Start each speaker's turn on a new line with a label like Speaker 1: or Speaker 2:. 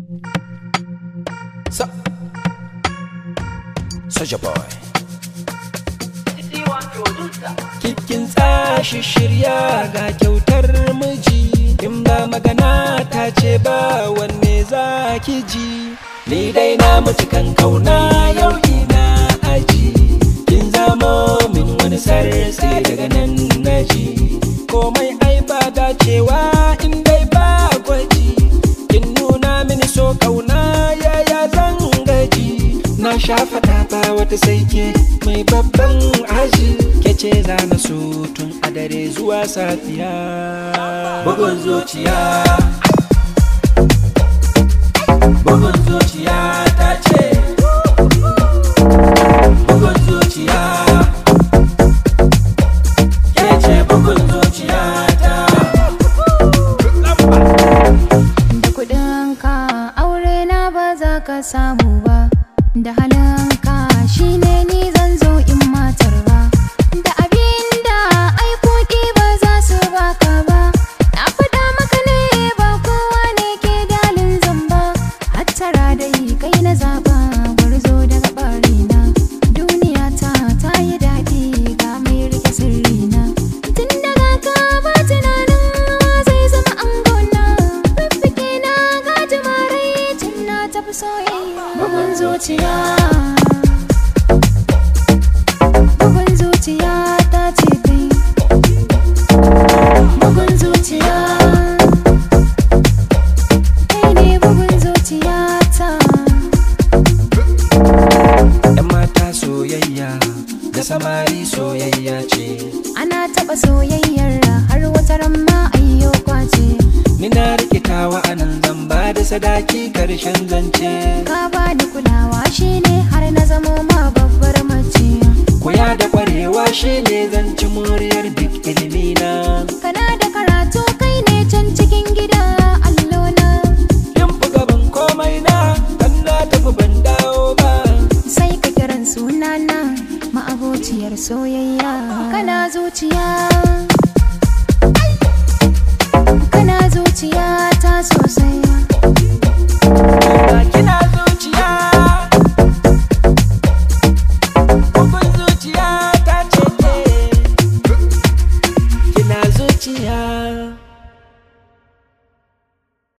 Speaker 1: So, Soja Boy. Kikin tsashi shirya ga kyautar miji in ba magana ta ce ba wanne za ki ji ni dai na mutu kan kauna yau ina aji kin zamo min wani sarsi daga nan naji komai ai ba dacewa in dai ba gwaji kin nuna mini so kauna yaya zan gaji na sha faɗa ba wata saike mai babban aji ke ce za na so tun a dare zuwa safiya bugun zuciya bugun zuciya ta ce bugun zuciya ke ce bugun zuciya ta
Speaker 2: Da kuɗinka aure na ba za ka samu ba Da halinka shine ni zan zo in matar ba Da abin da ai kuɗi ba za su baka ba Na faɗa maka ne ba kowa ne ke dalin zamba Hattara dai kai na zaba gwarzo daga ɓarina Duniya ta ta yi daɗi ga mai rike sirrina Tun daga ka ba tunanin wa zai zama angona Fiffike na gaji marai tun na tafi soyayya Bugun zuciya Bugun zuciya ta ce kai Bugun zuciya Kai ne bugun zuciya ta
Speaker 1: yan mata soyayya da samari soyayya ce
Speaker 2: Ana taɓa soyayyar har wata ran ma ayyo kwace
Speaker 1: ni na rikitawa anan zan ba da sadaki karshen zance
Speaker 2: Ka bani kulawa shine har na zamo ma babbar mace
Speaker 1: koya da kwarewa shine zan ci moriyar duk ilimina
Speaker 2: Kana da karatu kai ne can cikin gida allona
Speaker 1: yin fi gaban komai na dan na tafi ban dawo ba
Speaker 2: Sai ka kiran sunana ma'abociyar soyayya Kana zuciya